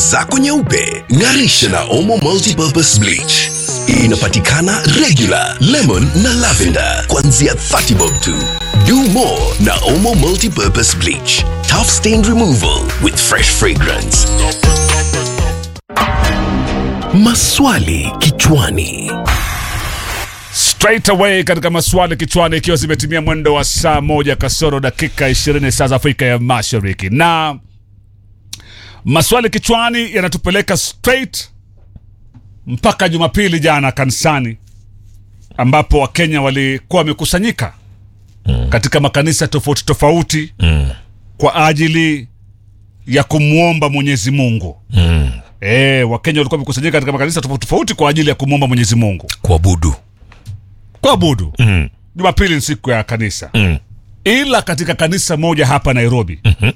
zako nyeupe ng'arisha na omo multipurpose bleach inapatikana regular lemon na lavender kuanzia 30 bob tu do more na omo multipurpose bleach tough stain removal with fresh fragrance maswali kichwani straight away katika maswali kichwani ikiwa zimetimia mwendo wa saa moja kasoro dakika 20 saa za afrika ya mashariki na maswali kichwani yanatupeleka straight mpaka jumapili jana kanisani ambapo wakenya walikuwa wamekusanyika mm. katika makanisa tofauti tofauti mm. kwa ajili ya kumwomba mwenyezi mungu mm. e, wakenya walikuwa wamekusanyika katika makanisa tofauti tofauti kwa ajili ya kumwomba mwenyezi mungu kuabudu kuabudu mm. jumapili ni siku ya kanisa Mm. ila katika kanisa moja hapa nairobi mm-hmm.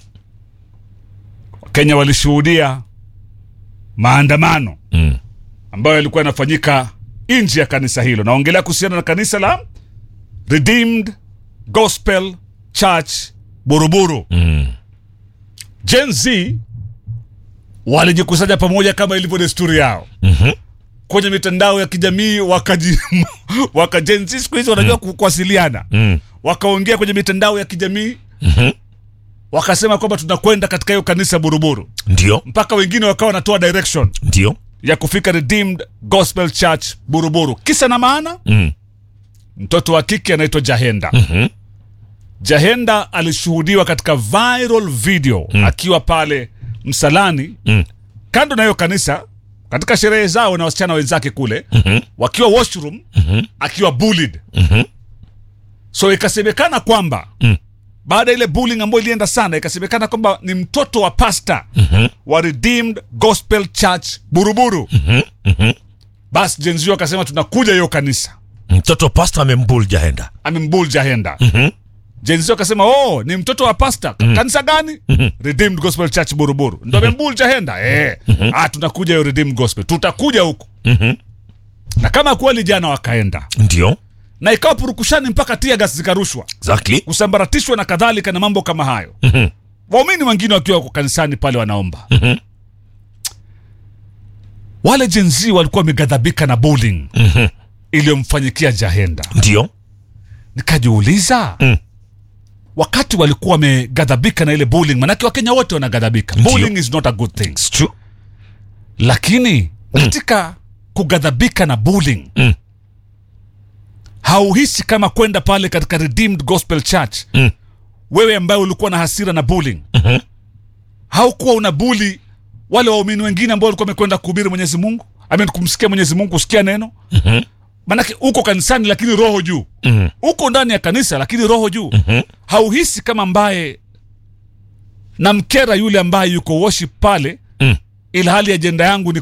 wakenya walishuhudia maandamano Mm. ambayo yalikuwa yanafanyika nje ya kanisa hilo naongelea kuhusiana na kanisa la redeemed gospel church buruburu Mm. gen z walijikusanya pamoja kama ilivyo desturi yao Mhm. kwenye mitandao ya kijamii wakaji waka Gen Z siku hizi wanajua ku- kuwasiliana Mm. wakaongea kwenye mitandao ya kijamii Mhm. wakasema kwamba tunakwenda katika hiyo kanisa buruburu ndio mpaka wengine wakawa wanatoa direction ndio ya kufika redeemed gospel church buruburu kisa na maana mm. mtoto wa kike anaitwa jahenda Mhm. jahenda alishuhudiwa katika viral video akiwa pale msalani Mm. kando na hiyo kanisa katika sherehe zao na wasichana wenzake kule Mhm. wakiwa washroom Mhm. akiwa bullied Mhm. so ikasemekana kwamba Mm. baada ya ile bullying ambayo ilienda sana ikasemekana kwamba ni mtoto wa pasta Mhm. wa redeemed gospel church buruburu Mhm. Mhm. basi jenzio akasema tunakuja hiyo kanisa mtoto pasta amembul jahenda amembul jahenda Mhm. jenzio akasema oh ni mtoto wa pasta kanisa gani redeemed gospel church buruburu ndo amembul jahenda eh. ah, tunakuja hiyo redeemed gospel tutakuja huku Mhm. na kama kweli jana wakaenda ndio na ikawa purukushani mpaka tia gas zikarushwa exactly kusambaratishwa na kadhalika na mambo kama hayo Mhm. waumini wengine wakiwa wako kanisani pale wanaomba Mhm. wale jenzi walikuwa wameghadhabika na bullying Mhm. iliyomfanyikia jahenda ndio nikajiuliza Mm. wakati walikuwa wameghadhabika na ile bullying manake wakenya wote wanaghadhabika Ndio. bullying is not a good thing It's true lakini katika kughadhabika na bullying Mm. hauhisi kama kwenda pale katika redeemed gospel church Mm. wewe ambaye ulikuwa na hasira na bullying Mhm. haukuwa una buli wale waumini wengine ambao walikuwa wamekwenda kuhubiri mwenyezi mungu amen kumsikia mwenyezi mungu kusikia neno Mhm. manake uko kanisani lakini roho juu Mhm. uko ndani ya kanisa lakini roho juu Mhm. hauhisi kama ambaye namkera yule ambaye yuko worship pale Mm. ilhali ajenda yangu ni